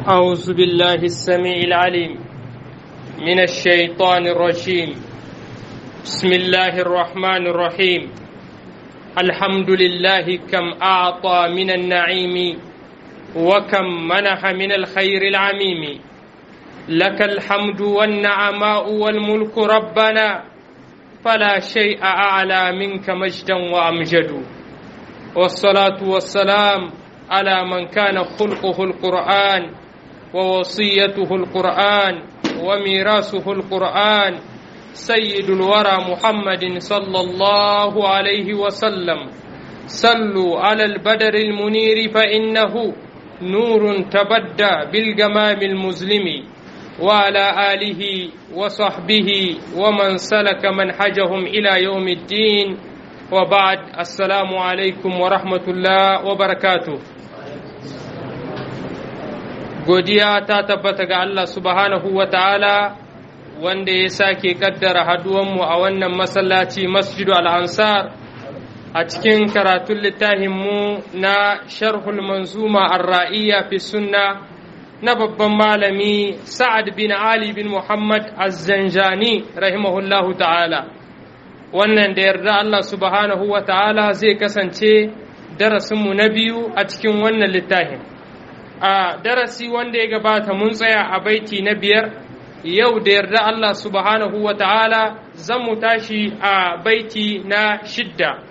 أعوذ بالله السميع العليم من الشيطان الرجيم بسم الله الرحمن الرحيم الحمد لله كم أعطى من النعيم وكم منح من الخير العميم لك الحمد والنعماء والملك ربنا فلا شيء أعلى منك مجدا وأمجد والصلاة والسلام على من كان خلقه القرآن ووصيته القرآن وميراثه القرآن سيد الورى محمد صلى الله عليه وسلم صلوا على البدر المنير فإنه نور تبدى بالجمام المظلم وعلى آله وصحبه ومن سلك منحجهم إلى يوم الدين وبعد السلام عليكم ورحمة الله وبركاته godiya ta tabbata ga Allah subhanahu wa ta'ala wanda ya sake kaddara haduwanmu a wannan masallaci masjidu al'ansar a cikin karatun littafinmu na sharhul manzuma ar-ra'iyya fi sunna na babban malami sa'ad bin ali bin muhammad az-zanjani rahimahullahu ta'ala wannan da yarda Allah subhanahu wa ta'ala zai kasance darasinmu na biyu a cikin wannan littafin a darasi wanda ya gabata mun tsaya a baiti na biyar yau da yarda Allah subhanahu wa ta'ala zan mu tashi a baiti na shidda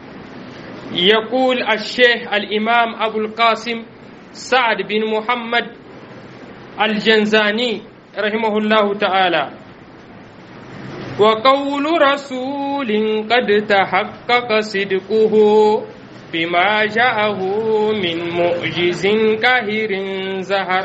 يقول الشيخ الإمام أبو القاسم سعد بن محمد الجنزاني رحمه الله تعالى وقول رسول قد تحقق صدقه بما جاءه من معجز كهر زهر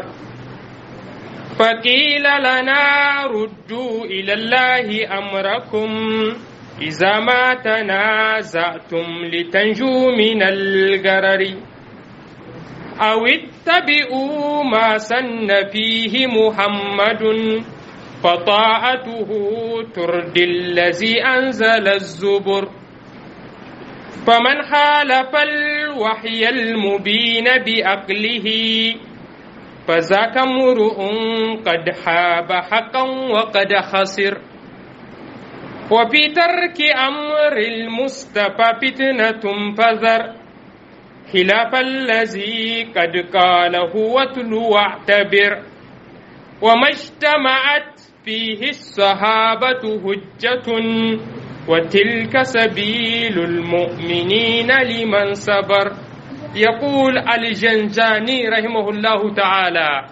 فقيل لنا ردوا إلى الله أمركم إذا ما تنازعتم لتنجوا من الغرر أو اتبعوا ما سن فيه محمد فطاعته تردي الذي أنزل الزبر فمن خالف الوحي المبين بأقله فذاك امرؤ قد حاب حقا وقد خسر وفي ترك أمر المصطفى فتنة فذر خلاف الذي قد قاله واتل واعتبر وما اجتمعت فيه الصحابة هجة وتلك سبيل المؤمنين لمن صبر يقول الجنجاني رحمه الله تعالى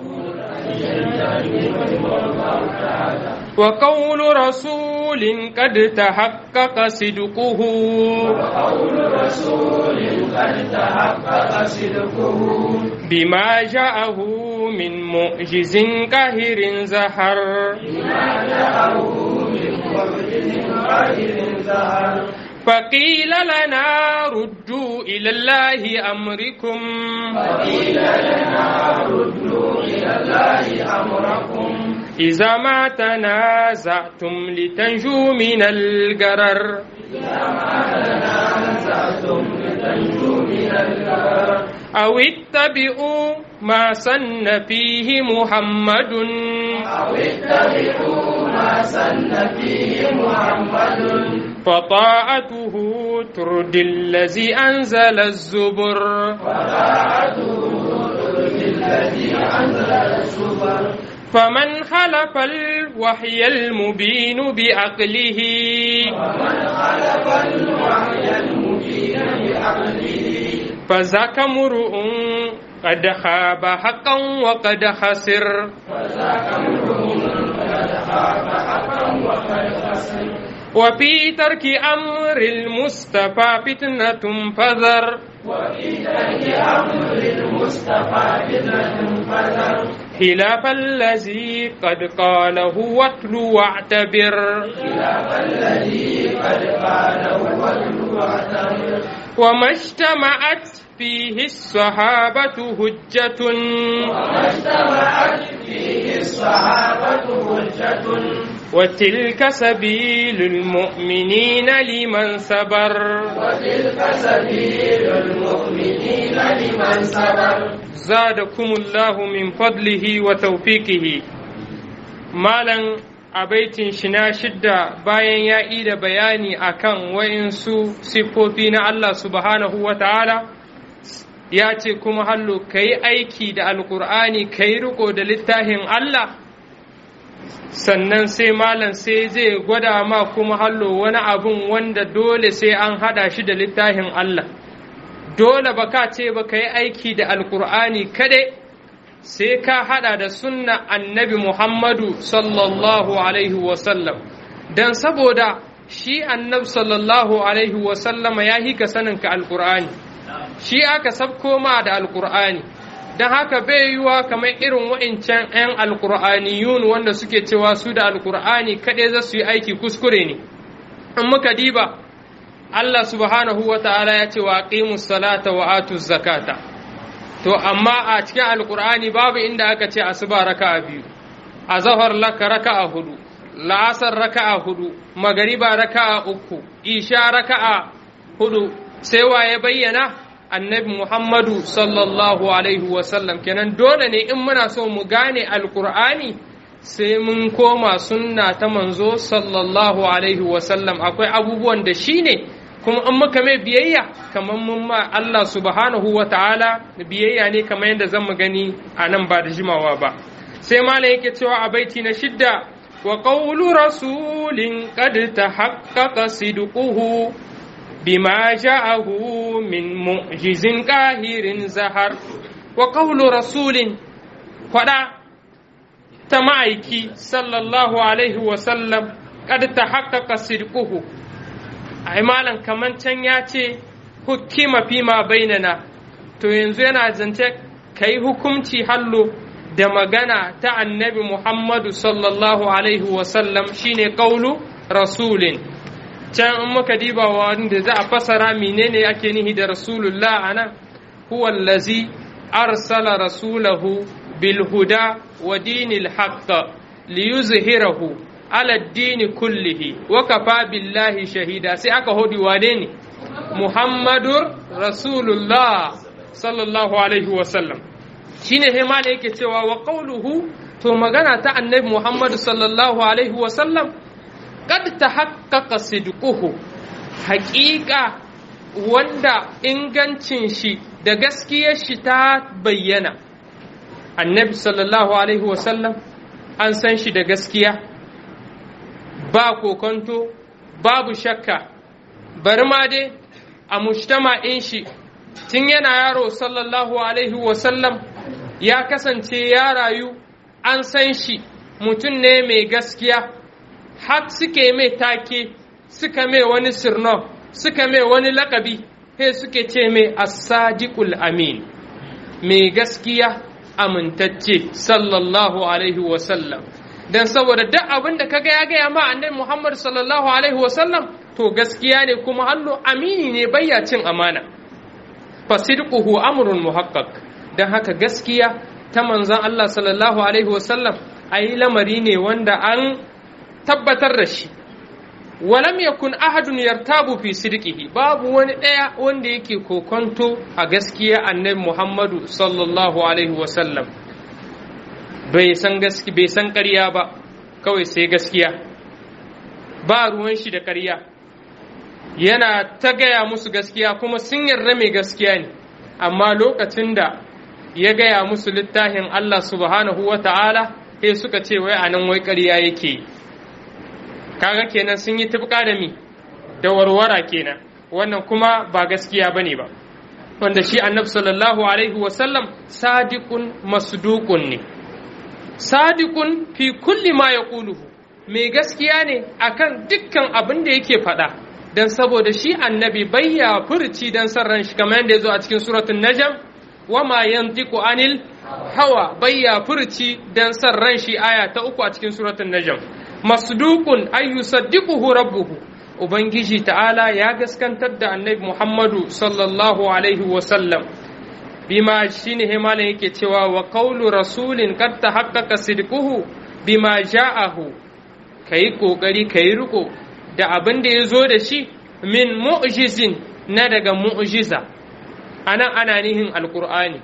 وقول رسول قد تحقق صدقه وقول رسول قد تحقق صدقه بما جاءه من معجز قاهر زهر بما جاءه من معجز قاهر زهر فقيل لنا ردوا إلى الله أمركم فقيل لنا ردوا إلى الله أمركم إذا ما تنازعتم لتنجوا من الغرر إذا ما تنازعتم لتنجوا من الغرر أو اتبعوا ما سن فيه محمد أو اتبعوا ما سن فيه محمد فطاعته تردي الذي أنزل الزبر وطاعته ترضي الذي أنزل الزبر فمن خلف الوحي المبين بعقله ومن خلف الوحي المبين بعقله فذاك امرؤ قد خاب حقا وقد خسر فذاك امرؤ قد خاب حقا وقد خسر وفي ترك أمر المصطفى فتنة فذر وفي ترك أمر المصطفى فتنة فذر خلاف الذي قد قاله واتل واعتبر خلاف الذي قد قاله واتل واعتبر وما اجتمعت فيه الصحابة هجة وما اجتمعت فيه الصحابة حجة وتلك سبيل المؤمنين لمن صبر وتلك سبيل المؤمنين لمن صبر زادكم الله من فضله وتوفيقه مالا a baitin shi na shidda bayan ya yi da bayani akan wa'insu siffofi na Allah subhanahu wa ta'ala ya ce kuma hallo ka yi aiki da alkur'ani ka yi riko da littafin Allah sannan sai malam sai zai gwada ma kuma hallo wani abun wanda dole sai an hada shi da littafin Allah dole ba ka ce ba ka yi aiki da alkur'ani kadai sai ka hada da sunna annabi Muhammadu sallallahu alaihi wasallam don saboda shi annabi sallallahu alaihi wasallama ya hika saninka alkur'ani shi aka sabko ma da alkur'ani don haka bai yiwa kamar irin wa'incan 'yan alkur'aniyun wanda suke cewa su da alkur'ani kaɗai za su yi aiki kuskure ne in muka diba Allah subhanahu wa ta'ala ya ce wa aqimus salata wa atuz zakata to amma a cikin alkur'ani babu inda aka ce asuba raka'a biyu azhar laka raka'a hudu la'asar raka'a hudu magariba raka'a uku isha raka'a hudu sai waye bayyana annabi muhammadu sallallahu alaihi wasallam kenan dole ne in muna so mu gane alkur'ani sai mun koma sunna ta manzo sallallahu alaihi wasallam akwai abubuwan da shi ne kuma in muka mai biyayya kamar mun ma Allah subhanahu wa ta'ala biyayya ne kamar yadda zan mu gani a nan ba da jimawa ba sai malam yake cewa a baiti na shidda wa qawlu rasulin qad tahaqqaqa sidquhu bima ja'ahu min mu'jizin qahirin zahar wa qawlu rasulin fada ta ma'aiki sallallahu alaihi wa sallam qad tahaqqaqa sidquhu ai malam kaman can ya ce hukima fi ma bainana to yanzu yana zance kai hukumci hallo da magana ta annabi Muhammadu sallallahu alaihi wasallam shine kaulu rasulin can in muka diba wanda za a fasara menene ake nihi da rasulullah anan huwa allazi arsala rasulahu bil huda wa dinil haqq liyuzhirahu ala dini kullihi wa kafa billahi shahida sai aka hodi wane ne muhammadur rasulullah sallallahu alaihi wasallam shine sai ma yake cewa wa qawluhu to magana ta annabi muhammadu sallallahu alaihi wasallam kad tahaqqaqa sidquhu haƙiƙa wanda ingancin shi da gaskiyar shi ta bayyana annabi sallallahu alaihi wasallam an san shi da gaskiya ba kokonto babu shakka bari ma dai a mujtama'in shi tun yana yaro sallallahu alaihi wasallam ya kasance ya rayu an san shi mutum ne mai gaskiya har suke mai take suka mai wani sirno suka mai wani lakabi he suke ce mai as-sadiqul amin mai gaskiya amintacce sallallahu alaihi wasallam dan saboda duk abin da kaga ya gaya ma annabi Muhammad sallallahu alaihi wasallam to gaskiya ne kuma hallo amini ne bayya cin amana fasidquhu amrun muhaqqaq dan haka gaskiya ta manzon Allah sallallahu alaihi wasallam ayi lamari ne wanda an tabbatar da shi walam yakun ahadun yartabu fi sidqihi babu wani daya wanda yake kokonto a gaskiya annabi Muhammadu sallallahu alaihi wasallam bai san gaski bai san ƙarya ba kawai sai gaskiya ba ruwan shi da ƙarya yana ta gaya musu gaskiya kuma sun yarda mai gaskiya ne amma lokacin da ya gaya musu littafin Allah subhanahu wa ta'ala sai suka ce wai anan wai ƙarya yake kaga kenan sun yi tufka da mi da warwara kenan wannan kuma ba gaskiya bane ba wanda shi annabi sallallahu alaihi wasallam sadiqun masduqun ne sadiqun fi kulli ma yaquluhu mai gaskiya ne akan dukkan abin da yake faɗa dan saboda shi annabi bayya furci dan san ran shi kamar yadda ya zo a cikin suratul najm wama yantiqu anil hawa bayya furci dan san ran shi aya ta uku a cikin suratul najm masduqun ay yusaddiquhu rabbuhu ubangiji ta'ala ya gaskantar da annabi muhammadu sallallahu alaihi wa sallam bima shine himalan yake cewa wa qawlu rasulin qad tahaqqaqa sidquhu bima ja'ahu ka yi ƙoƙari ka yi riko da abin da ya zo da shi min mu'jizin na daga mu'jiza anan ana nihin alƙur'ani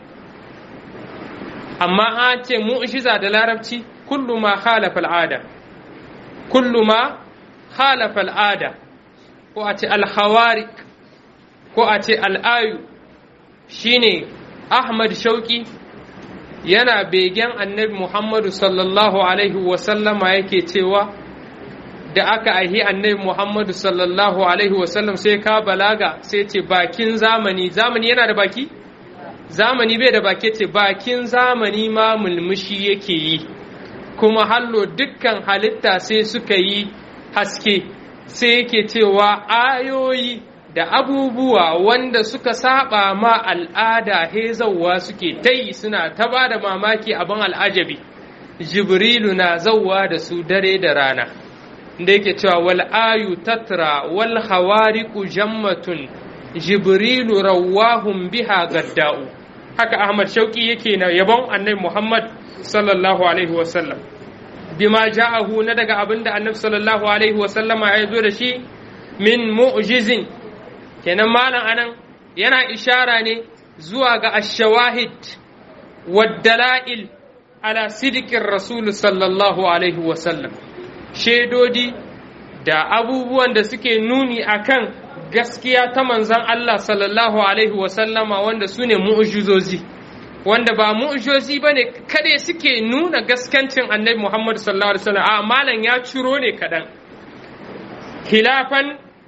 amma an ce mu'jiza da larabci kullu ma khalafa al'ada kullu ma khalafa al'ada ko a ce alhawarik ko a ce al'ayu shine ahmad shauki yana begen annabi muhammadu sallallahu alaihi wasallama yake cewa da aka aihi annabi muhammadu sallallahu alaihi wasallam sai ka balaga sai ce bakin zamani zamani yana da baki zamani bai da baki ce bakin zamani ma mulmushi yake yi kuma hallo dukkan halitta sai suka yi haske sai yake cewa ayoyi da abubuwa wanda suka saba ma al'ada hezawa suke ta yi suna ta ba da mamaki abin al'ajabi jibrilu na zauwa da su dare da rana da yake cewa wal ayu tatra wal hawariku jammatun jibrilu rawahum biha gadda'u haka ahmad shauki yake na yabon annabi muhammad sallallahu alaihi wasallam bima ja'ahu na daga abinda annabi sallallahu alaihi wasallama ya zo da shi min mu'jizin kenan malam anan yana ishara ne zuwa ga ashawahid waddala'il ala sidikin rasul sallallahu alaihi wasallam shaidodi da abubuwan da suke nuni akan gaskiya ta manzan Allah sallallahu alaihi wasallama wanda su ne mu'ujizozi wanda ba mu'ujizozi ba ne kade suke nuna gaskancin annabi Muhammad sallallahu alaihi wasallam a malam ya ciro ne kaɗan khilafan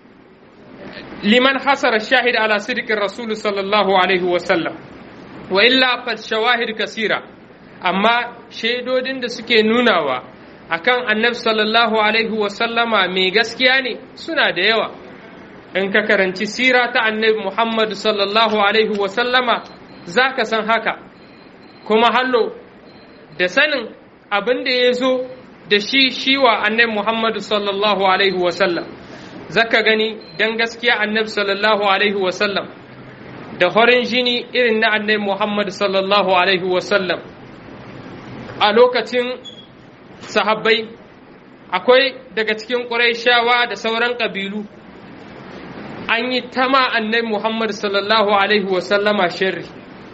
liman hasara shahid ala sidikin rasul sallallahu alaihi wasallam wa illa fa shawahid kasira amma shaidodin da suke nunawa akan annabi sallallahu alaihi wasallama mai gaskiya ne suna da yawa in ka karanci sira ta annabi muhammad sallallahu alaihi wasallama za ka san haka kuma hallo da sanin abin da ya zo da shi shiwa annabi muhammad sallallahu alaihi wasallam zaka gani dan gaskiya annabi sallallahu alaihi wasallam da horin jini irin na annabi muhammad sallallahu alaihi wasallam a lokacin sahabbai akwai daga cikin ƙuraishawa da sauran ƙabilu an yi tama annabi Muhammad sallallahu Alaihi wasallama sharri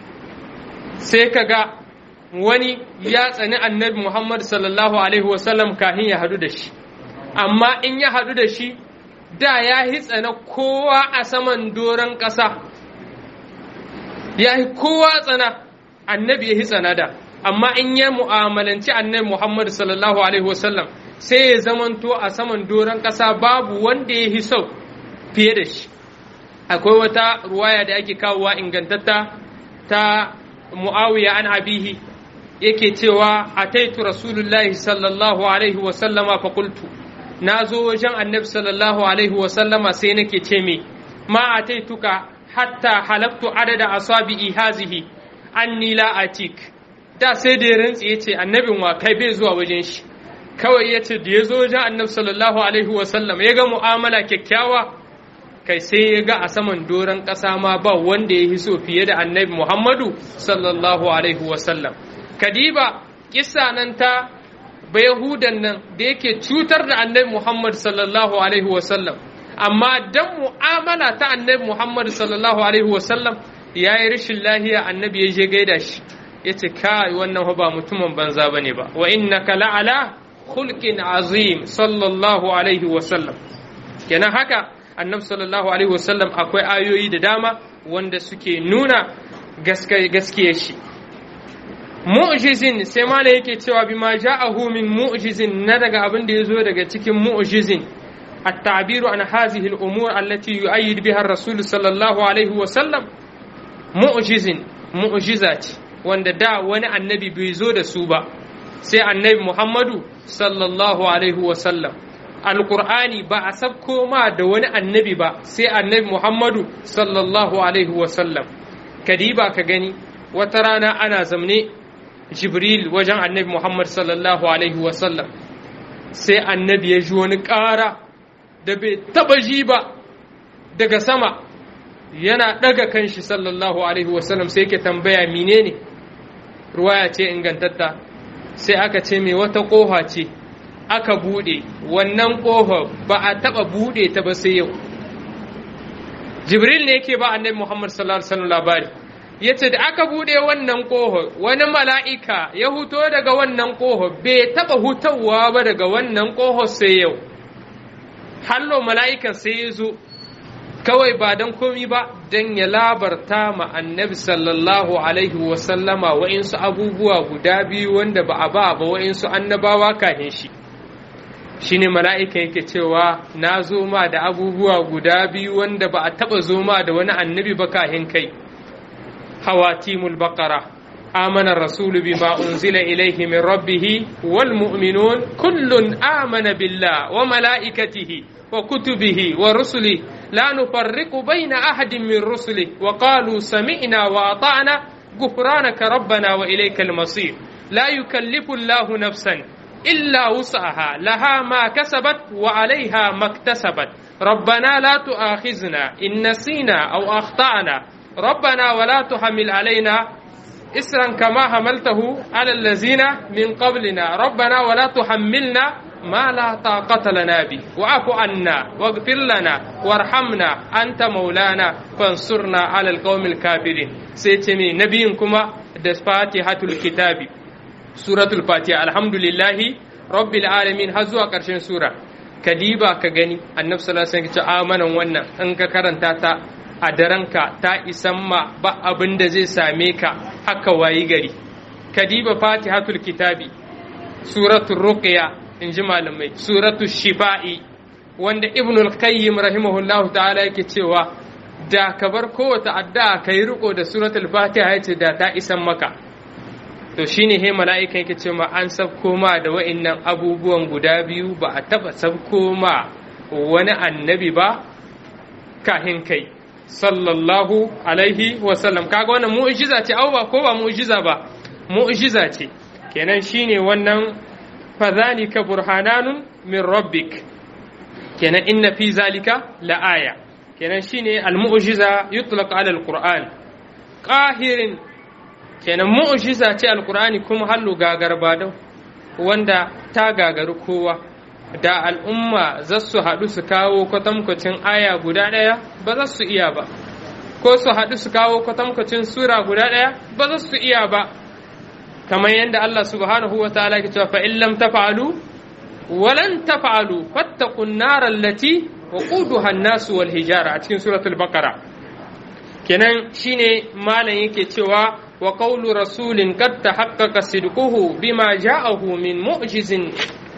sai ka ga wani ya tsani annabi Muhammad sallallahu Alaihi wasallam kahin ya hadu da shi amma in ya hadu da shi da ya yi tsana kowa a saman doron ƙasa ya yi kowa tsana annabi ya yi tsana da amma in ya mu'amalanci annabi Muhammad sallallahu alaihi wasallam sai ya zamanto a saman doron ƙasa babu wanda ya yi sau fiye da shi akwai wata ruwaya da ake kawowa ingantatta ta mu'awiya an abihi yake cewa ataitu rasulullahi sallallahu alaihi wasallama fa qultu na zo wajen annabi sallallahu alaihi wasallama sai nake ce me ma ataituka hatta halaktu adada asabi'i hazihi anni la atik da sai da ya rantsi ya ce annabin wa kai bai zuwa wajen shi kawai ya ce da ya zo wajen annabi sallallahu alaihi wasallam ya ga mu'amala kyakkyawa kai sai ya ga a saman doron ƙasa ma ba wanda ya hiso fiye da annabi muhammadu sallallahu alaihi wasallam kadiba kissa nan ta bayahudan nan da yake cutar da annabi muhammad sallallahu alaihi wasallam amma dan mu'amala ta annabi muhammad sallallahu alaihi wasallam ya yi rashin lahiya annabi ya je gaida shi ya ce kai wannan ba mutumin banza ba ne ba wa innaka la'ala khulqin azim sallallahu alaihi wasallam kenan haka annabi sallallahu alaihi wasallam akwai ayoyi da dama wanda suke nuna gaskiyar shi mu'jizin sai mala yake cewa bima ja'ahu min mu'jizin na daga abin da yazo daga cikin mu'jizin التعبير عن هذه الأمور التي يؤيد بها الرسول صلى الله عليه وسلم معجز معجزات wanda da wani annabi bai zo da su ba sai annabi Muhammadu sallallahu alaihi wasallam alkur'ani ba a sabko ma da wani annabi ba sai annabi Muhammadu sallallahu alaihi wasallam kadiba ka gani wata rana ana zamne jibril wajen annabi Muhammad sallallahu alaihi wasallam sai annabi ya ji wani ƙara da bai taɓa ji ba daga sama yana ɗaga kanshi sallallahu alaihi wasallam sai ke tambaya menene ruwaya ce ingantatta sai aka ce mai wata ƙofa ce aka bude wannan ƙofa ba a taɓa bude ta ba sai yau jibril ne yake ba annabi muhammad sallallahu alaihi wasallam labari yace da aka bude wannan ƙofa wani mala'ika ya huto daga wannan ƙofa bai taɓa hutawa ba daga wannan ƙofa sai yau hallo mala'ikan sai ya zo kawai ba don komi ba don ya labarta ma annabi sallallahu alaihi wasallama wa'insu abubuwa guda biyu wanda ba a ba ba wa'insu annabawa kahin shi shi ne mala'ika yake cewa na zo ma da abubuwa guda biyu wanda ba a taɓa zo ma da wani annabi ba kahin kai hawatimul baqara آمن الرسول بما أنزل إليه من ربه والمؤمنون كل آمن بالله وملائكته وكتبه ورسله لا نفرق بين أحد من رسله وقالوا سمعنا وأطعنا غفرانك ربنا وإليك المصير لا يكلف الله نفسا إلا وسعها لها ما كسبت وعليها ما اكتسبت ربنا لا تؤاخذنا إن نسينا أو أخطأنا ربنا ولا تحمل علينا إسرا كما حملته على الذين من قبلنا ربنا ولا تحملنا ما لا طاقة لنا به واعف عنا واغفر لنا وارحمنا أنت مولانا فانصرنا على القوم الكافرين سيتمي نبيكما فاتحة الكتاب سورة الفاتحة الحمد لله رب العالمين هزوا قرشين سورة كديبا كغني النبي صلى الله عليه وسلم آمنا وانا انك كرنتا a daranka ta isan ma ba abin da zai same ka haka wayi gari kadiba fatihatul kitabi suratul ruqya in ji malamai suratul shifa'i wanda ibnul qayyim rahimahullah ta'ala yake cewa da ka bar kowace addu'a ka yi riko da suratul fatiha yace da ta isan maka to shine he mala'ikan yake cewa an sabko ma da wa'annan abubuwan guda biyu ba a taba sabko ma wani annabi ba kahin kai sallallahu alaihi wasallam kaga wannan mu'jiza ce au ba ko ba mu'jiza ba mu'jiza ce kenan shine wannan fadhalika burhananun min rabbik kenan inna fi zalika la aya kenan shine al-mu'jiza yutlaq ala al-qur'an qahirin kenan mu'jiza ce al-qur'ani kuma hallu gagarba wanda ta gagaru kowa da al'umma za su haɗu su kawo kwatankwacin aya guda ɗaya ba za su iya ba ko su haɗu su kawo kwatankwacin sura guda ɗaya ba za su iya ba kamar yadda Allah subhanahu wa ta'ala ke cewa fa in lam tafa'alu walan tafa'alu fattaqun nar allati waquduha an-nas wal hijara a cikin suratul baqara kenan shine malam yake cewa wa qawlu rasulin qad tahaqqaqa sidquhu bima ja'ahu min mu'jizin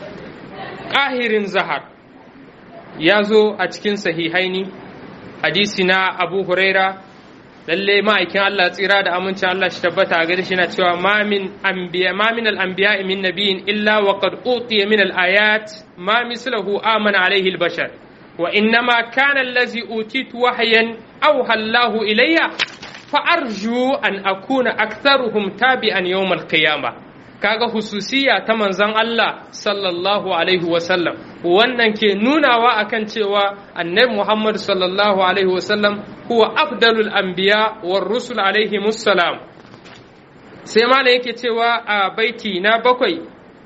ƙahirin zahar ya zo a cikin sahihaini hadisi na abu huraira lalle ma'aikin Allah tsira da amincin Allah shi tabbata a gare shi na cewa ma min anbiya ma min al-anbiya min nabiyyin illa wa qad utiya min al-ayat ma mislahu amana alayhi al-bashar wa innama kana allazi utitu wahyan awha Allahu ilayya fa arju an akuna aktharuhum tabi'an yawm al-qiyamah kaga hususiya ta manzon Allah sallallahu alaihi wasallam wannan ke nunawa akan cewa annabi Muhammad sallallahu alaihi wasallam huwa afdalul anbiya war rusul alaihi musallam sai malam yake cewa a baiti na bakwai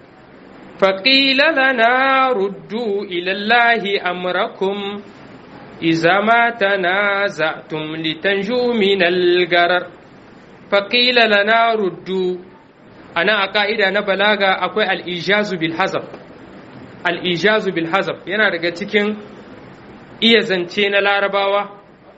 faqila lana ruddu ila allahi amrakum إذا ما تنازعتم لتنجوا من الغرر فقيل لنا ردوا ana a ka'ida na balaga akwai al'ijazu bil hazab al'ijazu bil hazab yana daga cikin iya zance na larabawa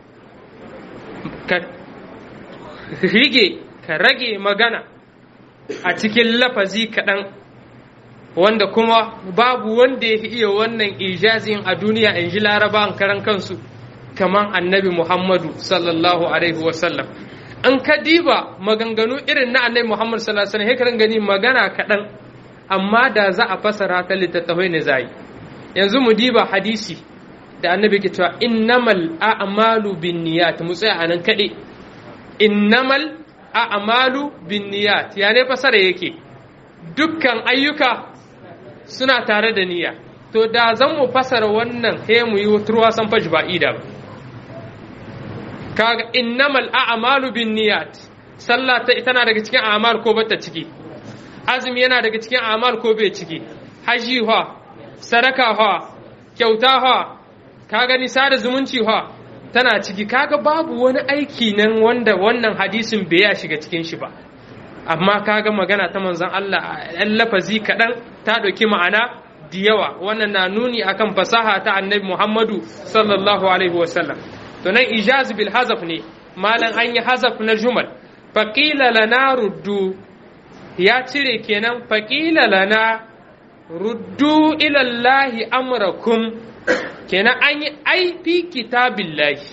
ka rige ka rage magana a cikin lafazi kaɗan wanda kuma babu wanda ya iya wannan ijazin a duniya in ji larabawan karan kansu kamar annabi muhammadu sallallahu alaihi wasallam an ka diba maganganu irin na annabi Muhammad sallallahu alaihi wasallam gani magana kaɗan amma da za a fasara ta littattafai ne zai yanzu mu diba hadisi da annabi ke cewa innamal a'malu binniyat mu tsaya anan kaɗai innamal a'malu binniyat ya ne fasara yake dukkan ayyuka suna tare da niyya to da zan mu fasara wannan he mu yi turwa san fashi ba ida ba kaga innamal a'malu binniyat sallah ta tana daga cikin a'mal ko bata ciki azumi yana daga cikin a'mal ko bai ciki haji ha sadaka ha kyauta ha ka gani sada zumunci ha tana ciki kaga babu wani aiki nan wanda wannan hadisin bai ya shiga cikin shi ba amma kaga magana ta manzon Allah ɗan lafazi kaɗan ta ɗauki ma'ana da yawa wannan na nuni akan fasaha ta annabi Muhammadu sallallahu alaihi wasallam to nan ijaz bil hazaf ne malan an yi hazaf na jumal faqila lana ruddu ya cire kenan faqila lana ruddu ila Allahi amrakum kenan an yi ai fi kitabillahi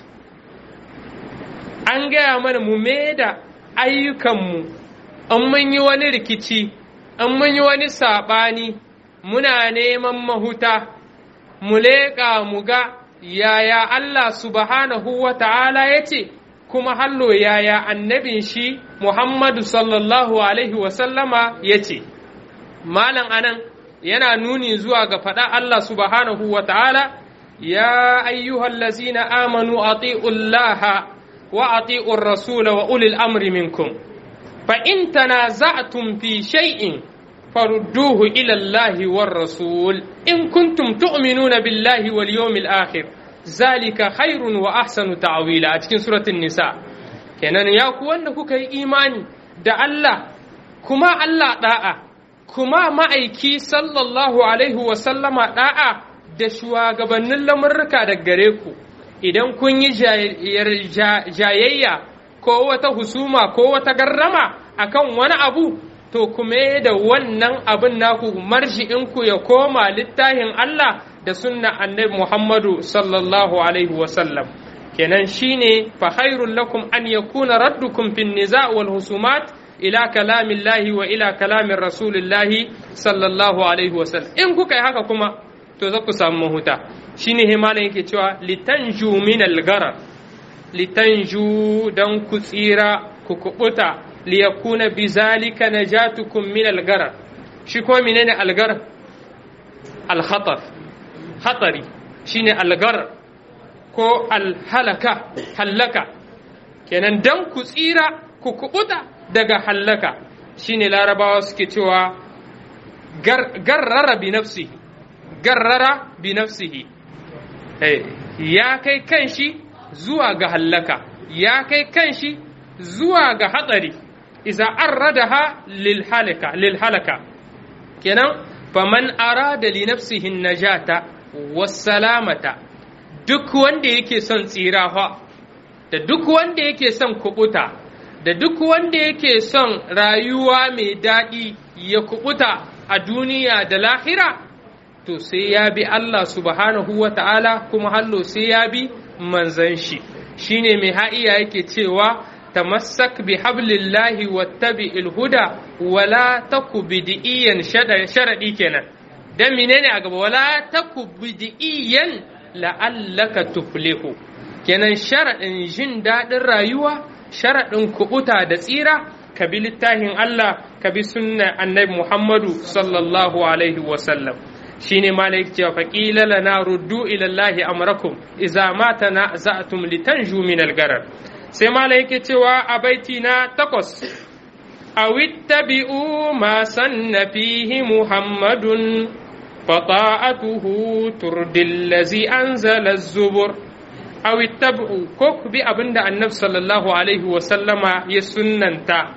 an gaya mana mu da ayyukanmu an mun yi wani rikici an mun yi wani saɓani muna neman mahuta mu leƙa mu ga yaya Allah subhanahu wa ta'ala ya ce kuma hallo yaya annabin shi Muhammadu sallallahu alaihi wasallama ya ce malam anan yana nuni zuwa ga faɗa Allah subhanahu wa ta'ala ya ayyuhallazina amanu ati'ullaha wa ati'ur rasula wa ulil amri minkum fa in tanaza'tum fi shay'in farudduhu ila Allahi war rasul in kuntum tu'minuna billahi wal yawmil akhir zalika khairun wa ahsanu ta'wila a cikin suratul nisa kenan ya ku wanda kuka yi imani da Allah kuma Allah da'a kuma ma'aiki sallallahu alaihi wa sallama da'a da shugabannin lamurruka da gare ku idan kun yi jayayya ko wata husuma ko wata garrama akan wani abu to kuma da wannan abin naku marji'inku ya koma littafin Allah da sunna annabi Muhammadu sallallahu alaihi wasallam kenan shine fa khairul lakum an yakuna raddukum fin niza' wal husumat ila kalamillahi wa ila kalamin rasulillahi sallallahu alaihi wasallam in kuka yi haka kuma to za ku samu mahuta shine himalan yake cewa litanju min al-garar litanju dan ku tsira ku kubuta liyakuna bizalika najatukum min al-garar shi ko menene al-garar al-khatar hatari shine al-garar ko al-halaka halaka kenan dan ku tsira ku kubuta daga halaka shine larabawa suke cewa garrara bi nafsihi garrara bi nafsihi ya kai kanshi zuwa ga hallaka ya kai kanshi zuwa ga hatsari iza arradaha lil halaka lil halaka kenan faman arada li nafsihi najata wassalamata duk wanda yake son tsira da duk wanda yake son kubuta da duk wanda yake son rayuwa mai daɗi ya kubuta a duniya da lahira to sai ya bi Allah subhanahu wa ta'ala kuma hallo sai ya bi manzan shi shine mai ha'iya yake cewa tamassak bi hablillahi wattabi ilhuda wala taku bidiyan sharadi kenan dan menene a gaba wala taku bidiyan la'allaka tuflihu kenan sharadin jin daɗin rayuwa sharadin kubuta da tsira ka bi littafin Allah ka bi sunna annabi Muhammadu sallallahu alaihi wasallam shine malik cewa faqila lana ruddu ila allahi amrakum idza ma tanaza'tum litanju min al-garar sai malik yake cewa a baiti na takwas aw ittabi'u ma sanna fihi muhammadun fata'atuhu turdil ladzi anzala az-zubur aw ittabi'u ko ku bi abinda annabi sallallahu alaihi wa sallama ya sunnanta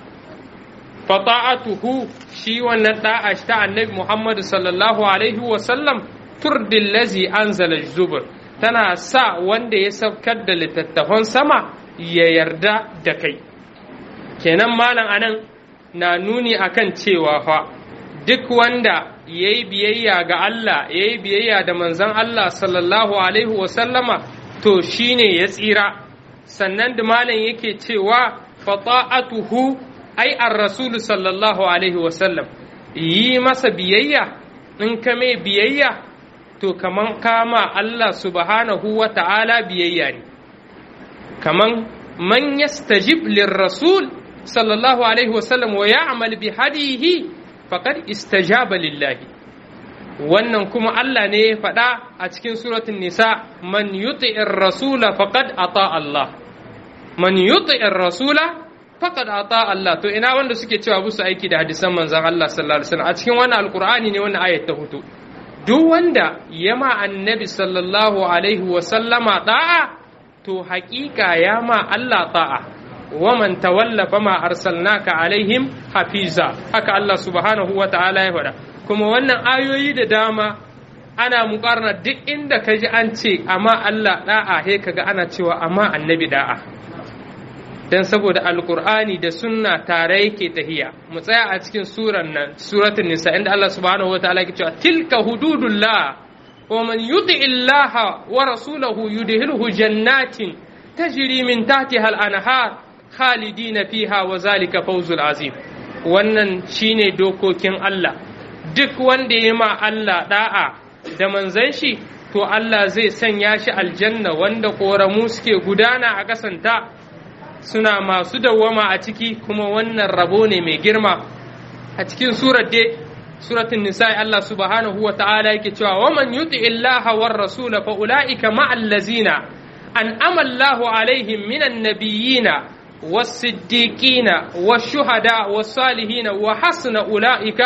fata'atuhu shi wannan da'a ta annabi Muhammad sallallahu alaihi wa sallam turdil lazi anzala zubur tana sa wanda ya saukar da littattafan sama ya yarda da kai kenan malam anan na nuni akan cewa fa duk wanda ya yi biyayya ga Allah ya yi biyayya da manzon Allah sallallahu alaihi wa sallama to shine ya tsira sannan da malam yake cewa fata'atuhu ai an rasulu sallallahu alaihi wasallam yi masa biyayya in ka mai biyayya to kaman kama Allah subhanahu wa ta'ala biyayya ne kaman man yastajib lirrasul sallallahu alaihi wasallam wa ya'mal bi hadihi faqad istajaba lillahi wannan kuma Allah ne ya faɗa a cikin suratul nisa man yuti'ir rasula faqad ata Allah man yuti'ir rasula faqad ata Allah to ina wanda suke cewa busu aiki da hadisan manzon Allah sallallahu alaihi wasallam a cikin wannan alqur'ani ne wannan ayat ta hutu duk wanda yama annabi sallallahu alaihi wasallama da'a to haƙiƙa ya ma Allah ta'a wa man tawalla fama arsalnaka alaihim hafiza haka Allah subhanahu wa ta'ala ya faɗa kuma wannan ayoyi da dama ana muƙarna duk inda ka ji an ce amma Allah da'a he kaga ana cewa amma annabi da'a dan saboda alqur'ani da sunna tare yake tahiya mu tsaya a cikin suran nan suratul nisa inda Allah subhanahu wa ta'ala yake cewa tilka hududullah wa man yuti illaha wa rasulahu yudhilhu jannatin tajri min tahtiha al-anhar khalidina fiha wa zalika fawzul azim wannan shine dokokin Allah duk wanda ya ma Allah da'a da manzon shi to Allah zai sanya shi aljanna wanda koramu suke gudana a kasanta suna masu dawwama a ciki kuma wannan rabo ne mai girma a cikin surar dai suratul nisa Allah subhanahu wa ta'ala yake cewa wa man yuti illaha war rasul fa ulaika ma'al ladzina an'ama Allahu alaihim minan nabiyyina والصديقين والشهداء والصالحين وحسن أولئك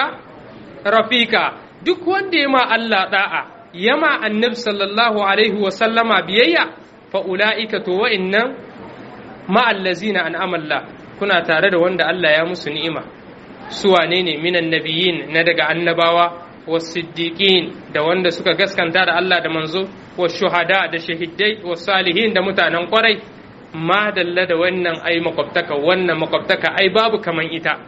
رفيقا duk wanda ya ma Allah da'a ya ma annabi sallallahu alaihi wa sallama biyayya fa ula'ika to wa'innan ma allazina an'ama Allah kuna tare da wanda Allah ya musu ni'ima su wane ne minan nabiyyin na daga annabawa wasiddiqin da wanda suka gaskanta da Allah da manzo wa shuhada da shahidai wa salihin da mutanen kwarai ma dalla da wannan ai makwabtaka wannan makwabtaka ai babu kaman ita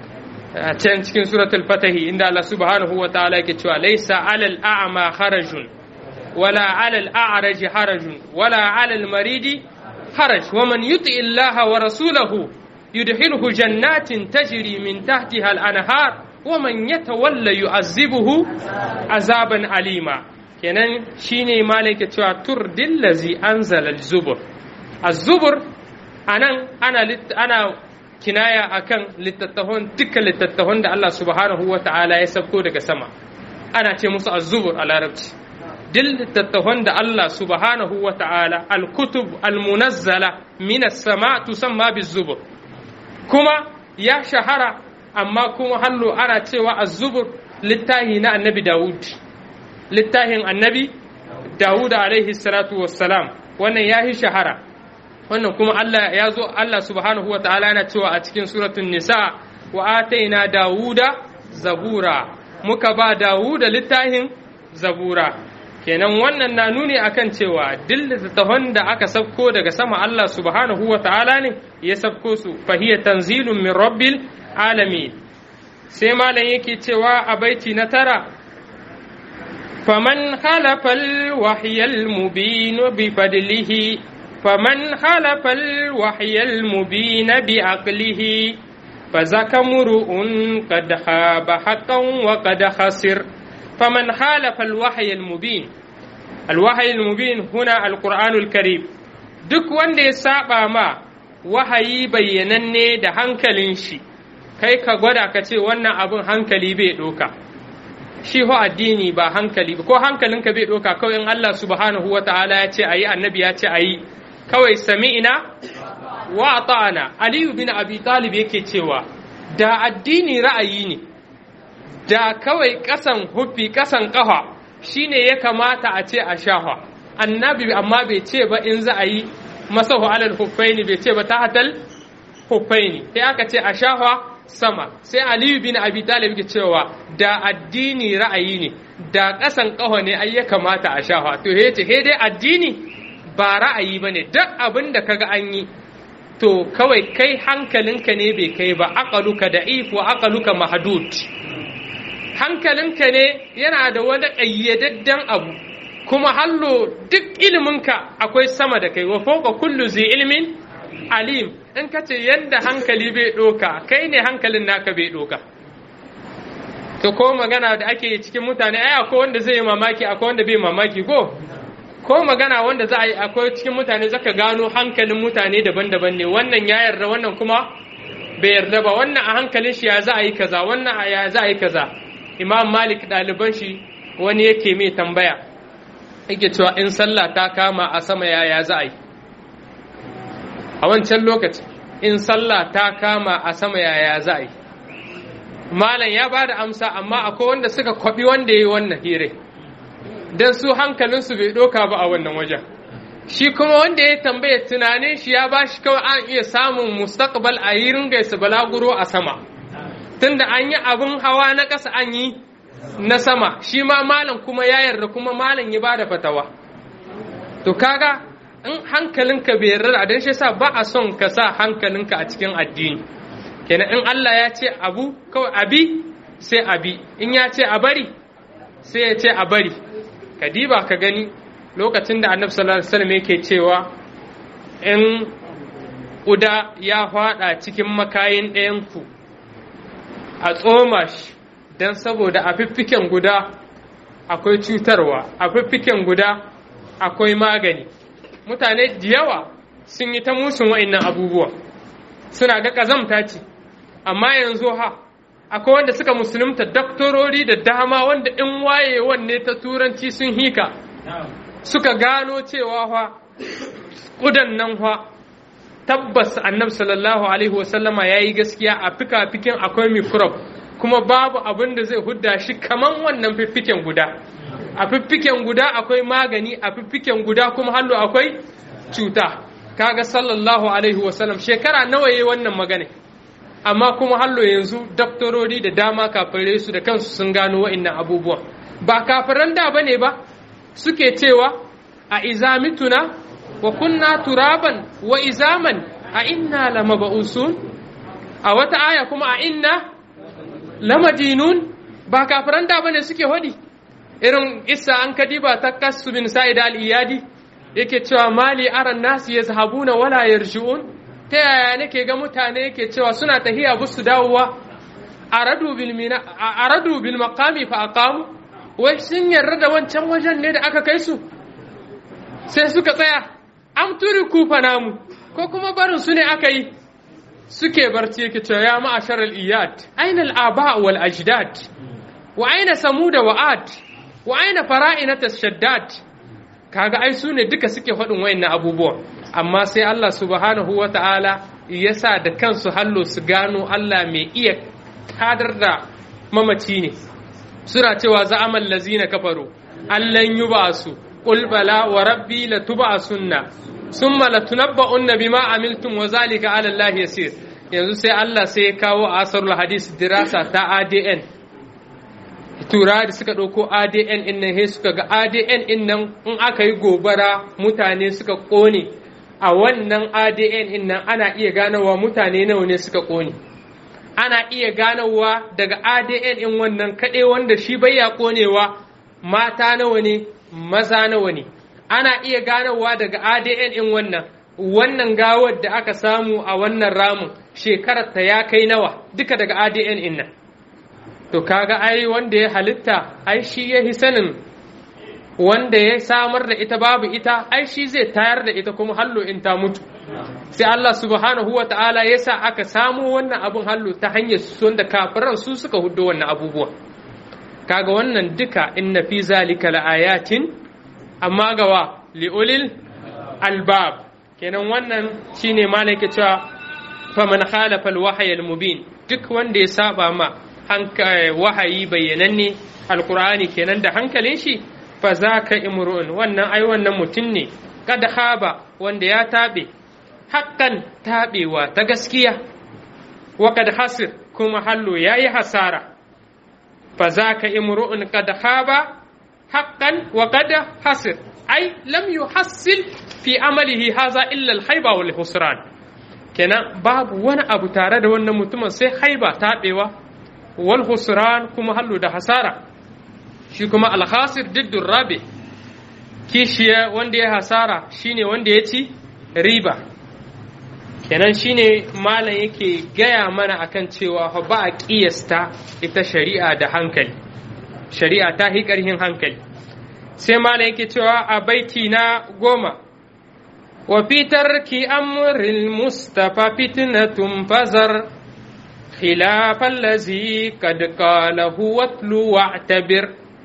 a can cikin suratul fatahi inda Allah subhanahu wa ta'ala yake cewa laysa alal a'ma harajun wala alal a'raj harajun wala alal maridi haraj wa man yuti illaha wa rasulahu yudkhilhu jannatin tajri min tahtiha al-anhar wa man yatawalla yu'azzibuhu azaban alima kenan shine malaika cewa turdil ladzi anzala al-zubur az-zubur anan ana ana kinaya akan littattafan dukkan littattafan da Allah subhanahu wa ta'ala ya sabko daga sama ana ce musu az-zubur a larabci duk littattafan da Allah subhanahu wa ta'ala al-kutub al-munazzala min as-sama tusamma biz-zubur kuma ya shahara amma kuma hallo ana cewa az-zubur littahi na annabi Dawud littahin annabi Dawud alaihi salatu wassalam wannan ya yi shahara wannan kuma Allah ya zo Allah subhanahu wa ta'ala yana cewa a cikin suratun nisa wa ataina Dawuda zabura muka ba Dawuda littahin zabura kenan wannan na nuni akan cewa duk littattafan da aka sabko daga sama Allah subhanahu wa ta'ala ne ya sabko su fahiya tanzilun min rabbil alamin sai malam yake cewa a baiti na tara faman khalafa al-wahya al-mubin bi fadlihi faman khalafa al-wahya al-mubin bi aqlihi فذاك امرؤ قد خاب حقا وقد خسر فمن خالف الوحي المبين الوحي المبين هنا القرآن الكريم duk wanda ya saba ma wahayi bayyananne da hankalin shi kai ka gwada ka ce wannan abin hankali bai ɗoka shi ho addini ba hankali ko hankalinka bai ɗoka kawai in Allah subhanahu wa ta'ala ya ce ayi annabi ya ce ayi kawai sami'ina wa ta'ana aliyu bin abi talib yake cewa da addini ra'ayi ne da kawai kasan huffi kasan kafa shine ya kamata a ce a shafa annabi amma bai ce ba in za a yi masahu alal huffaini bai ce ba ta hatal huffaini sai aka ce a shafa sama sai aliyu bin abi talib ke cewa da addini ra'ayi ne da kasan kafa ne ai ya kamata a shafa to he ce he dai addini ba ra'ayi bane duk abin da kaga an yi to kawai kai hankalinka ne bai kai ba aqaluka da'if wa aqaluka mahdud hankalinka ne yana da wani ƙayyadadden abu kuma hallo duk iliminka akwai sama da kai wa fawqa kullu zai ilmin alim in ka ce yadda hankali bai ɗoka kai ne hankalin naka bai ɗoka to ko magana da ake cikin mutane ai akwai wanda zai yi mamaki akwai wanda bai mamaki ko ko magana wanda za a yi akwai cikin mutane zaka gano hankalin mutane daban-daban ne wannan ya yarda wannan kuma bai yarda ba wannan a hankalin shi ya za a yi kaza wannan a ya za a yi kaza imam malik ɗaliban shi wani yake mai tambaya yake cewa in sallah ta kama a sama ya ya za a yi a wancan lokaci in sallah ta kama a sama yaya za a yi malam ya ba da amsa amma akwai wanda suka kwabi wanda ya yi wannan hire don su hankalinsu bai ɗoka ba a wannan wajen shi kuma wanda ya tambaya tunanin shi ya ba shi kawai an iya samun mustaqbal a yi ringa balaguro a sama tunda an yi abin hawa na ƙasa an yi na sama shi ma malam kuma ya yarda kuma malam ya ba da fatawa to kaga in hankalinka bai yarda da shi yasa ba a son ka sa hankalinka a cikin addini kenan in Allah ya ce abu kawai abi sai abi in ya ce a bari sai ya ce a bari ka diba ka gani lokacin da annabi sallallahu alaihi wasallam yake cewa in ƙuda ya faɗa cikin makayin ɗayanku a tsoma shi don saboda a fiffiken guda akwai cutarwa a fiffiken guda akwai magani mutane da yawa sun yi ta musun wa'annan abubuwa suna ga ƙazamta ce amma yanzu ha akwai wanda suka musulunta daktorori da dama wanda in waye wanne ta turanci sun hika suka gano cewa fa ƙudan nan fa tabbas annabi sallallahu alaihi wasallama ya yi gaskiya a fika-fikin akwai microbe kuma babu abin da zai hudda shi kaman wannan fiffiken guda a fiffiken guda akwai magani a fiffiken guda kuma hallo akwai cuta kaga sallallahu alaihi wasallam shekara nawa yayi wannan magana amma kuma hallo yanzu daktorori da dama kafirai su da kansu sun gano wa'annan abubuwan ba kafiran da bane ba suke cewa a izamituna wa kunna turaban wa izaman a inna lamaba'usun a wata aya kuma a inna lamadinun ba kafiran da bane suke hodi irin isa an kadiba ta kasu bin sa'id al-iyadi yake cewa mali aran nasu yazhabuna wala yarji'un ta yaya nake ga mutane yake cewa suna tahiya busu dawowa aradu bil mina aradu bil maqami fa aqamu wai sun yarda da wancan wajen ne da aka kai su sai suka tsaya am turiku fa namu ko kuma barin su ne aka yi suke barci yake cewa ya ma'ashar al-iyad aina al-aba wal ajdad wa aina samuda wa ad wa aina fara'inat shaddad kaga ai su ne duka suke faɗin wayannan abubuwa amma sai Allah subhanahu wa ta'ala ya sa da kansu hallo su gano Allah mai iya kadar da mamaci ne suna cewa za'amal lazina kafaru allan yubasu qul bala wa rabbi latub'asunna summa latunabba'unna bima amiltum wa zalika 'ala Allah yasir yanzu sai Allah sai ya kawo asarul hadis dirasa ta ADN tura da suka ɗauko ADN in nan suka ga ADN in nan in aka yi gobara mutane suka ƙone a wannan ADN in nan ana iya ganowa mutane nawa ne suka ƙone ana iya ganowa daga ADN in wannan kaɗai wanda shi bai ya ƙonewa mata nawa ne maza nawa ne ana iya ganowa daga ADN in wannan wannan gawar da aka samu a wannan ramin shekarar ta ya kai nawa duka daga ADN in nan to kaga ai wanda ya halitta ai shi ya hi sanin wanda ya samar da ita babu ita ai shi zai tayar da ita kuma hallo in ta mutu sai Allah subhanahu wa ta'ala ya sa aka samu wannan abun hallo ta hanyar su wanda kafiran su suka hudo wannan abubuwa kaga wannan duka inna fi zalika laayatin amma gawa liulil albab kenan wannan shine malaka cewa faman khalafa alwahyi almubin duk wanda ya saba ma wahayi bayyananne alkur'ani kenan da hankalin shi fa za ka imru'un wannan ai wannan mutum ne kada haba wanda ya taɓe haƙƙan taɓewa ta gaskiya wa kad hasir kuma hallo ya yi hasara fa za ka imru'un kad haba haƙƙan wa kad hasir ai lam yuhassil fi amalihi haza illa al-haiba wal husran kenan babu wani abu tare da wannan mutumin sai haiba taɓewa wal husran kuma hallo da hasara shi kuma alhasir diddun rabe kishiya wanda ya hasara shine wanda ya ci riba kenan shine malam yake gaya mana akan cewa ba a kiyasta ita shari'a da hankali shari'a ta hi ƙarhin hankali sai malam yake cewa a baiti na goma wa fitar ki amril mustafa fitnatun fazar خلاف الذي قد قاله واتلو واعتبر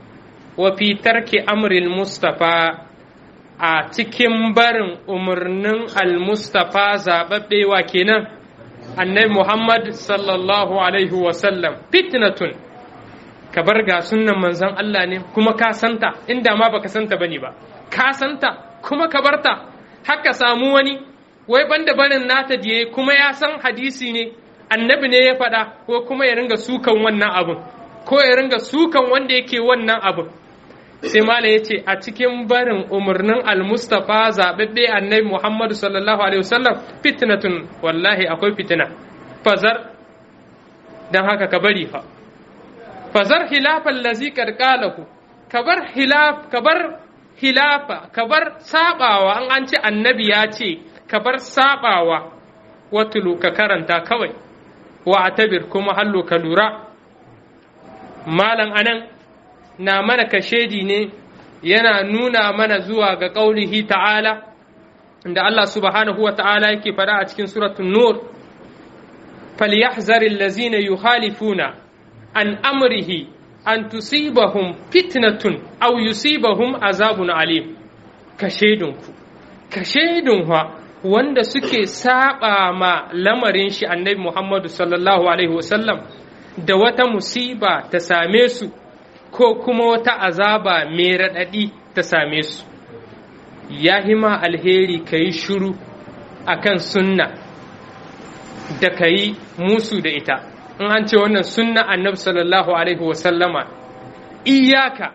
وفي ترك أمر المصطفى a cikin barin umarnin al-mustafa zaɓaɓɓe wa kenan annabi Muhammad sallallahu alaihi wasallam fitnatun ka bar ga sunnan manzon Allah ne kuma ka santa inda ma baka santa bane ba ka santa kuma ka barta haka samu wani wai banda barin nata diye kuma ya san hadisi ne annabi ne ya faɗa ko kuma ya ringa sukan wannan abun ko ya ringa sukan wanda yake wannan abun sai malam ya ce a cikin barin umarnin almustafa zaɓaɓɓe annabi muhammadu sallallahu alaihi wasallam fitnatun wallahi akwai fitina fazar don haka ka bari fa fazar hilafan lazi karkalahu ka bar hilaf ka bar hilafa ka bar sabawa an an ce annabi ya ce ka bar sabawa watulu ka karanta kawai wa atabir kuma hallo ka lura malam anan na mana kashedi ne yana nuna mana zuwa ga ƙaunihi ta'ala da Allah subhanahu wa ta'ala yake faɗa a cikin suratun nur falyahzaril lazina yukhalifuna an amrihi an tusibahum fitnatun aw yusibahum azabun alim kashedinku kashedun wanda suke saba ma lamarin shi annabi Muhammadu sallallahu alaihi wasallam da wata musiba ta same su ko kuma wata azaba mai raɗaɗi ta same su ya hima alheri ka yi shuru a kan sunna da ka yi musu da ita in an ce wannan sunna annabi sallallahu alaihi wasallama iyaka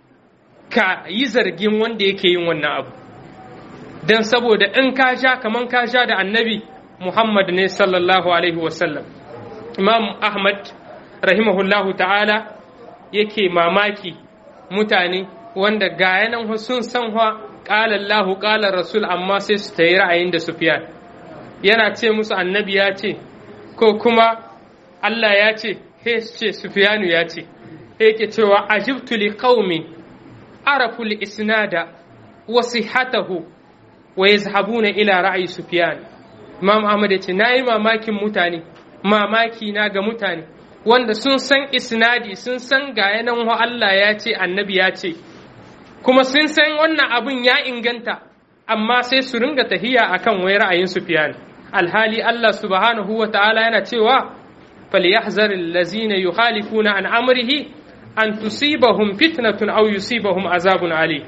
ka yi zargin wanda yake yin wannan abu don saboda in ka sha kaman ka sha da annabi muhammad ne sallallahu alaihi wasallam imam ahmad rahimahullahu ta'ala yake mamaki mutane wanda ga yanan sun san wa ƙala Allahu ƙala Rasul amma sai su ta yi ra'ayin da Sufyan yana ce musu annabi ya ce ko kuma Allah ya ce he ce Sufyanu ya ce yake cewa ajibtu li qaumi arafu li isnada wa sihhatahu wa yazhabuna ila ra'ayi Sufyan Imam Ahmad ya ce nayi mamakin mutane mamaki na ga mutane wanda sun san isnadi sun san ga yanan Allah ya ce annabi ya ce kuma sun san wannan abun ya inganta amma sai su ringa tahiya akan wai ra'ayin Sufyan alhali Allah subhanahu wa ta'ala yana cewa falyahzar allazina yukhalifuna an amrihi an tusibahum fitnatun aw yusibahum azabun ali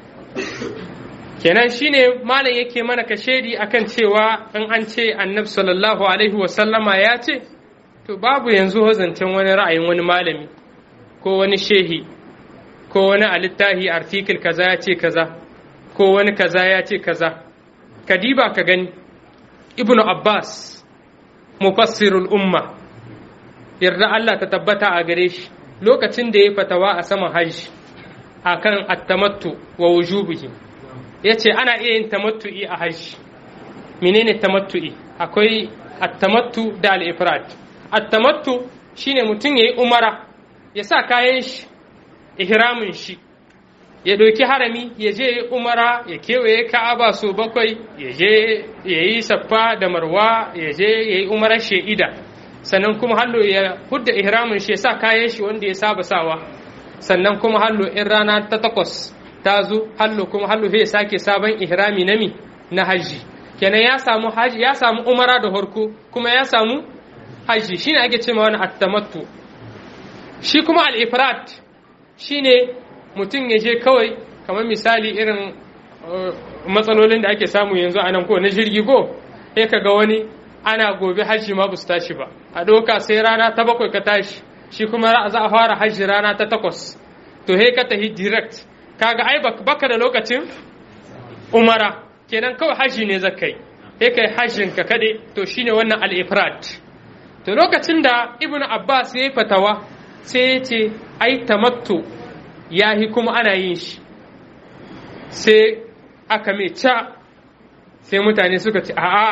kenan shine malam yake mana kashedi akan cewa in an ce annabi sallallahu alaihi wa sallama ya ce to babu yanzu zancen wani ra'ayin wani malami ko wani shehi ko wani a littafi artikel kaza ya ce kaza ko wani kaza ya ce kaza kadiba ka gani ibnu abbas mufassirul umma yarda Allah ta tabbata a gare shi lokacin da ya fatawa a saman hajji akan attamattu wa wujubihi yace ana iya yin tamattu'i a hajji menene tamattu'i akwai attamattu da al-ifrad attamattu shine mutum yayi umara ya sa kayan shi ihramin shi ya ɗauki harami ya je umara ya kewaye ka'aba so bakwai ya je ya yi saffa da marwa ya je ya yi umarar she'ida sannan kuma hallo ya hudda ihramin shi ya sa kayan shi wanda ya saba sawa sannan kuma hallo in rana ta takwas ta zo hallo kuma hallo ya sake sabon ihrami na mi na hajji kenan ya samu haji ya samu umara da harko kuma ya samu hajji shine ake cewa wani attamattu shi kuma al-ifrat shine mutum ya je kawai kamar misali irin matsalolin da ake samu yanzu a nan ko na jirgi ko sai ka ga wani ana gobe hajji ma su tashi ba a ɗauka sai rana ta bakwai ka tashi shi kuma za a fara hajji rana ta takwas to he ka tafi direct kaga ai baka da lokacin umara kenan kawai hajji ne zakai he kai hajjin ka kade to shine wannan al-ifrat to lokacin da ibnu abbas ya yi fatawa sai ya ce ai tamattu ya yi kuma ana yin shi sai aka mai ca sai mutane suka ce a'a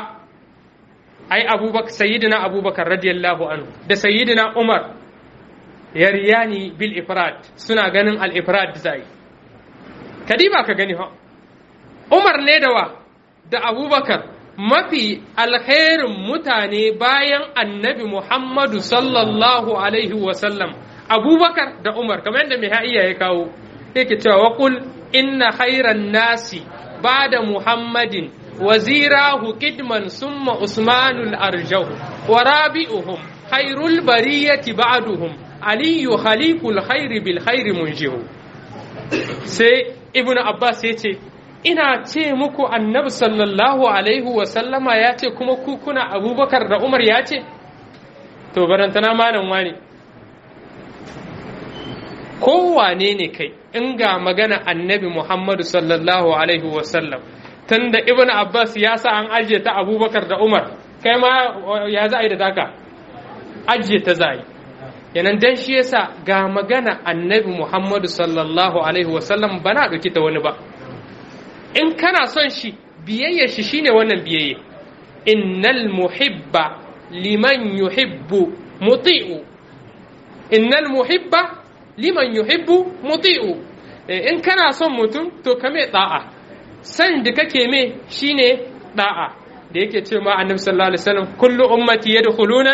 ai abubakar sayyidina abubakar radiyallahu anhu da sayyidina umar yaryani bil ifrad suna ganin al ifrad zai kadiba ka gani ha umar ne da wa da abubakar mafi alkhairin mutane bayan annabi muhammadu sallallahu alaihi wasallam abubakar da umar kamar yadda mai ha'iya ya kawo yake cewa waƙul inna khairan nasi ba da muhammadin wazirahu kidman summa usmanul arjahu wa rabi'uhum khairul bariyati ba'duhum aliyu khaliqul khairi bil khairi munjihu sai ibnu abbas ya ce ina ce muku annabi sallallahu alaihi wa sallama ya ce kuma ku kuna abubakar da umar ya ce to barantana malam wani kowane ne kai in ga magana annabi muhammadu sallallahu alaihi wa sallam tunda ibnu abbas ya sa an ajiye ta abubakar da umar kai ma ya za a yi da taka ajiye ta za a yi yanan dan shi yasa ga magana annabi Muhammadu sallallahu alaihi wasallam ba na ɗauki ta wani ba in kana son shi biyayya shi shine wannan biyayya innal muhibba liman yuhibbu muti'u innal muhibba liman yuhibbu muti'u in kana son mutum to ka mai da'a san da kake mai shine da'a da yake ce ma annabi sallallahu alaihi wasallam kullu ummati yadkhuluna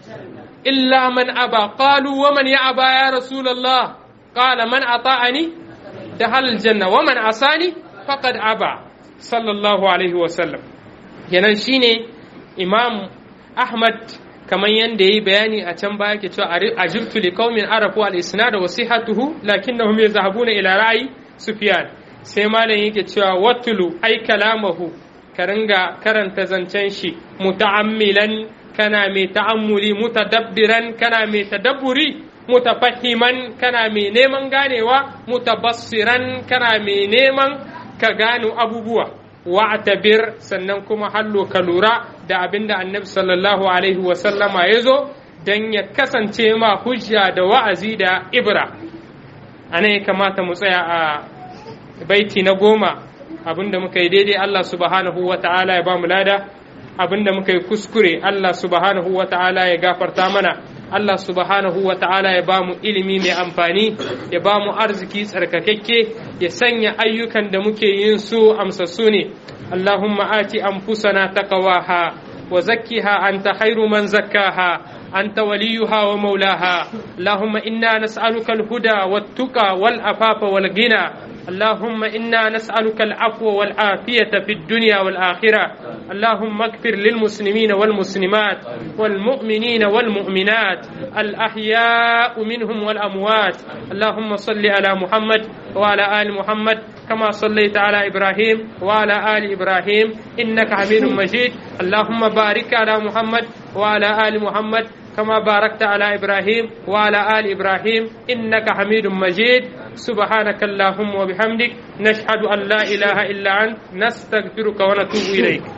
إلا من أبى قالوا ومن يأبى يا رسول الله قال من أطاعني دخل الجنة ومن عصاني فقد أبى صلى الله عليه وسلم kenan shine imam ahmad kamar yadda yi bayani a can baya ke cewa ajirtu li qaumin arafu al isnad wa sihhatuhu lakinnahum yazhabuna ila ra'yi sufyan sai malam yake cewa watulu ai kalamahu ka ringa karanta zancen shi muta'ammilan kana mai ta'ammuli mutadabbiran kana mai tadabburi mutafahiman kana mai neman ganewa mutabassiran kana mai neman ka gano abubuwa wa'tabir sannan kuma hallo ka lura da abinda annabi sallallahu alaihi wa sallama ya zo dan ya kasance ma hujja da wa'azi da ibra ana ya kamata mu tsaya a baiti na goma abinda muka yi daidai Allah subhanahu wa ta'ala ya ba mu lada abinda muka yi kuskure Allah subhanahu wa ta'ala ya gafarta mana Allah subhanahu wa ta'ala ya ba mu ilimi mai amfani ya ba mu arziki tsarkakakke ya sanya ayyukan da muke yin su amsassu ne Allahumma ati anfusana taqwaha wa zakkiha anta khairu man zakkaha أنت وليها ومولاها اللهم إنا نسألك الهدى والتقى والعفاف والغنى اللهم إنا نسألك العفو والعافية في الدنيا والآخرة اللهم اغفر للمسلمين والمسلمات والمؤمنين والمؤمنات الأحياء منهم والأموات اللهم صل على محمد وعلى آل محمد كما صليت على إبراهيم وعلى آل إبراهيم إنك حميد مجيد اللهم بارك على محمد وعلى آل محمد كما باركت على إبراهيم وعلى آل إبراهيم إنك حميد مجيد سبحانك اللهم وبحمدك نشهد أن لا إله إلا أنت نستغفرك ونتوب إليك